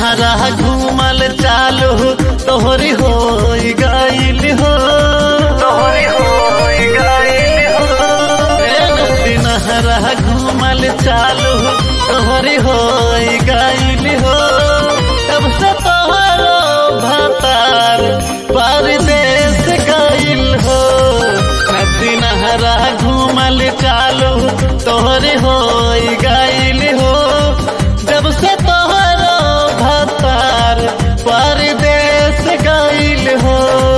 नहरा घूमल चालू तोहरी हो गईल हो तोहरी हो गईल हो नदी नहरा घूमल चालू तोहरी हो गईल हो तब से तोहरो भतार परदेश गईल हो नदी नहरा घूमल चालू तोहरे हो गईल हो जब से तोहरो भतार परदेश गईल हो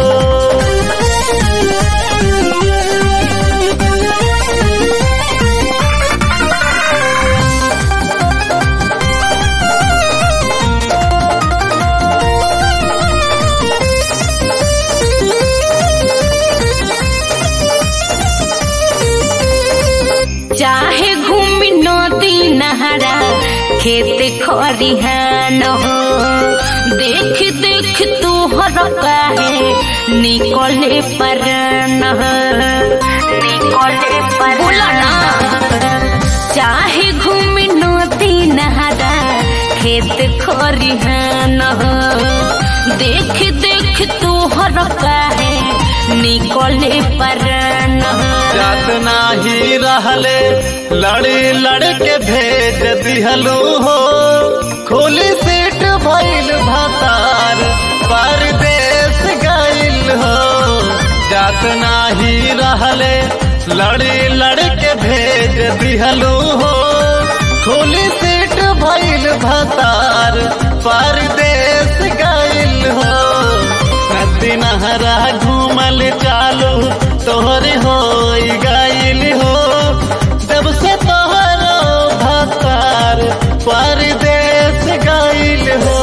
चाहे घूमी नदी नहरा खेत खरिहान हो देख देख तू हर काहे निकले परन हो निकले पर बोला ना चाहे घूमी नदी नहरा खेत खरिहान हो देख देख तू हर काहे निकले परन हो जात नाही रहले लड़ी लड़ के भेज दिहलू हो खोली सीट भइल भतार परदेश गईल हो जात नाही रहले लड़ी लड़ के भेज दिहलू हो खोली सीट भइल भतार परदेश गईल हो नदी नहरा घूमल चालू तोहरे हो गईल हो जब से तोहरो भतार परदेश गईल हो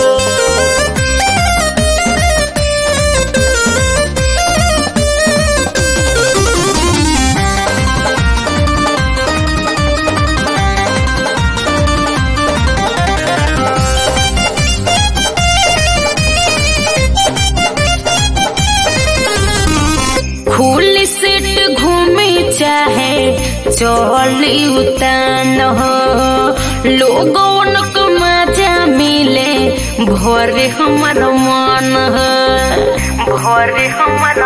खुल सीट घूमे चाहे चली उतान हो लोगन को मजा मिले भोरे हमर मन हो भोरे हमर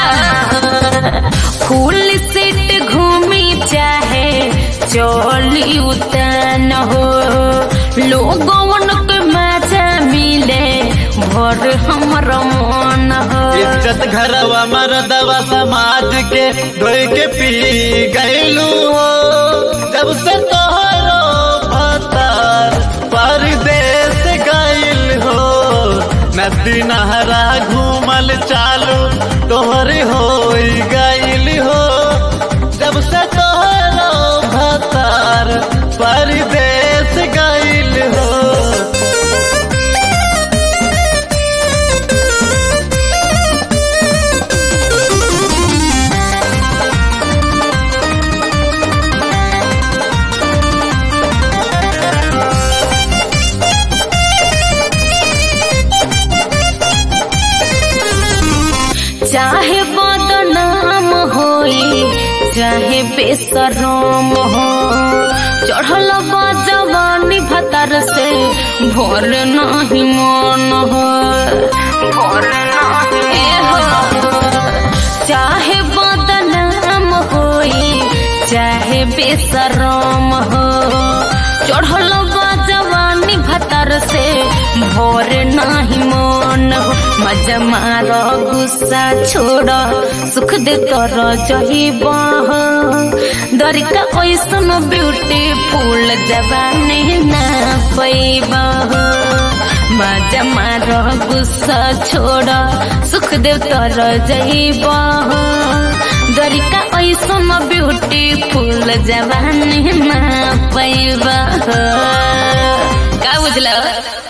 खुल सीट घूमे चाहे चली उतान हो लोगन को मजा मिले भोर हमर मन हो इज्जत घरवा मरदवा समाज के धोई के पी गईलू हो जब से तोहरो भतार परदेश गईल हो नदी नहरा घूमल चालू तोहरी हो गईल हो जब से तोहरो भतार परदेश गईल हो चाहे बदनाम होई चाहे बेसरम हो चढ़ल बा जवानी भतर से भोर नहीं मन हो भोर नहीं हो चाहे बदनाम होई चाहे बेसरम हो चढ़ल बा जवानी भतर से भोर नहीं मन हो मजा मार गुस्सा छोड़ सुख दे तोर जहिब दरिका ऐसन ब्यूटीफुल जवानी ना पैब मजा मार गुस्सा छोड़ सुख दे तोर जहिब दरिका ऐसन ब्यूटीफुल जवानी ना पैब का बुझल